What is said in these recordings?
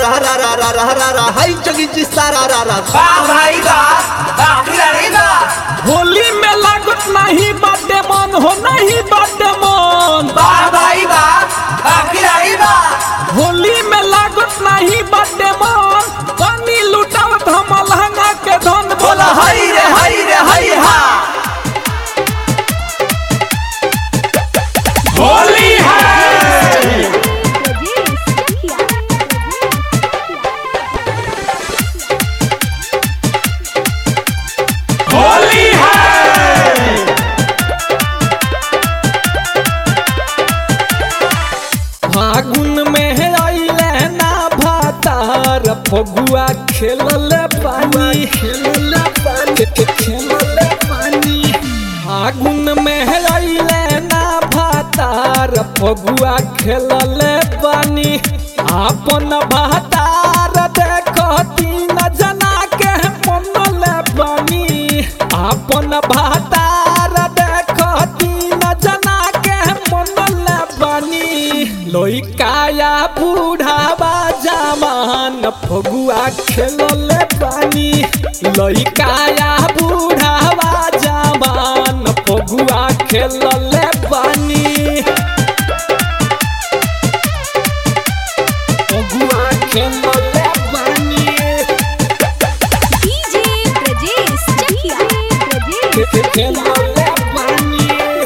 रा रा रा रा रा रा रा हाय जोगी जी सारा रा रा वाह भाई वाह वाह खिलाड़ी वाह होली में लागत नहीं बाटे मन हो नहीं बाटे मन वाह भाई वाह वाह खिलाड़ी वाह होली में लागत नहीं बाटे मन पानी लुटावत हम लहंगा के धन बोला हई रे हई रे हई हा होली है होली है फागुन में आइले ना भातार फगुआ खेलल पानी खेलल पानी खेलल पानी फागुन में आइले ना भातार फगुआ खेलल पानी आपन भातार देखो तीन जना के मनल पानी आपन भातार देखो तीन जना के मनल बानी लइकाया बूढ़ावा जमान फगुआ खेलल बानी लइकाया बूढ़ावा जमान फगुआ खेलल बानी फगुआ खेलल बानी खेलल बानी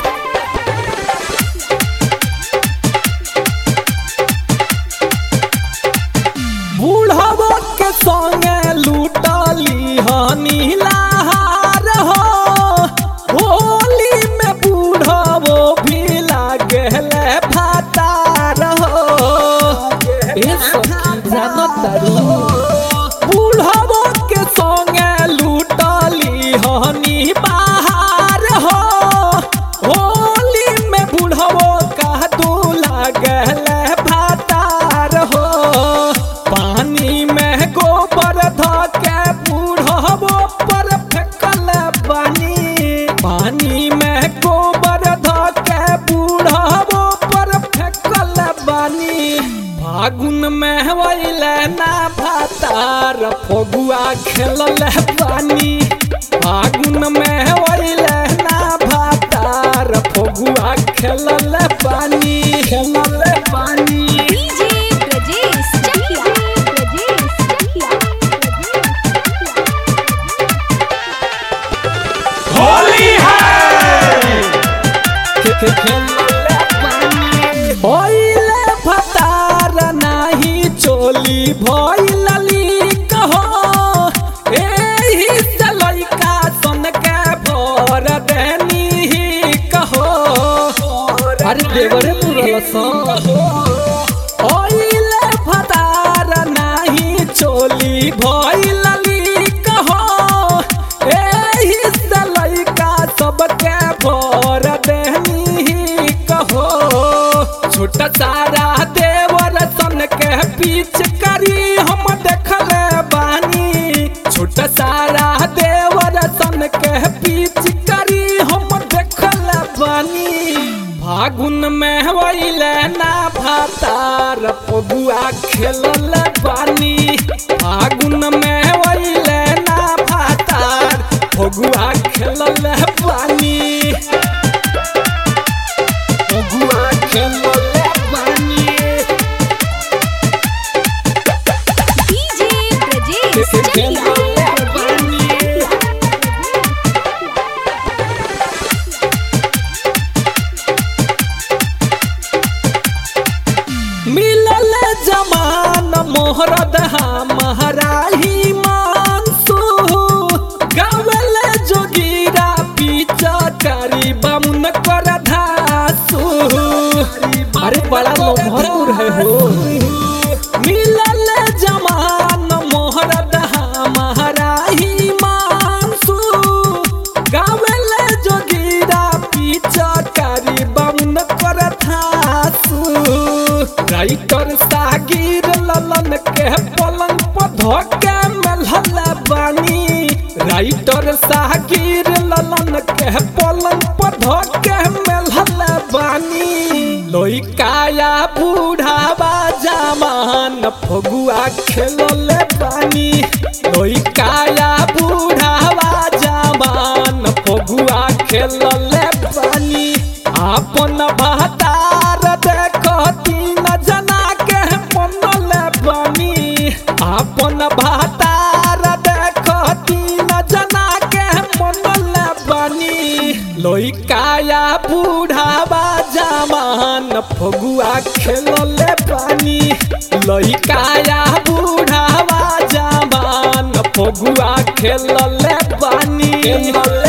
बूढ़ावा के संगे लूटली हनी लहार हो होली में बूढ़ावो भी लागले भातार हो ए सखी जानत तारू बूढ़ावो के संगे लूटली हनी बहार हो होली में बूढ़ावो का दू लागले भातार हो पानी में गोबर ध के बूढ़ावो पर फेंकल पानी पानी में गोबर ध के बूढ़ावो पर फेंकल बानी फागुन में वैले ना भातार फगुआ खेलल पानी फागुन में वैले ना भातार फगुआ खेलल पानी खेलल पानी होली है होइले फतार नाही चोली भइलली कहो एही से लइका सन के भर देनी ही कहो अरे देवरे पुरल सन होइले फतार नाही चोली भइलली कहो एही से लइका सबके भर देनी ही कहो छोटा सारा देवर सन के पीछ करी हम देखले बानी छोटा सारा देवर सन के पीछ करी हम देखले बानी फागुन में वैले ना भातार पगुआ खेलल बानी फागुन में वैले ना भातार फगुआ खेलल बानी फगुआ खेलल बानी खेलल बानी मिलल जमान मोहरद महराही मानसू गावल जोगीरा पीछा करी बमुन कर धासू अरे बड़ा लोभरपुर है हो मिलल जमान मोहरद महराही मानसू गावल जोगीरा पीछा करी बमुन कर धासू राइटर सागिर ललन के पलंग पर धोके मेलहल बानी राइटर सागिर ललन के पलंग पर धोके मेलहल बानी लोई काया बूढ़ावा जमान फगुआ खेलले बानी लइकाया बूढ़ावा जवान फगुआ खेलले बानी आपन बहतार देखो तीन जना के मनले बानी आपन बहतार देखो तीन जना के मनले बानी लइकाया बूढ़ावा जवान फगुआ खेलले बानी लइकाया बूढ़ावा जवान फगुआ खेलले बानी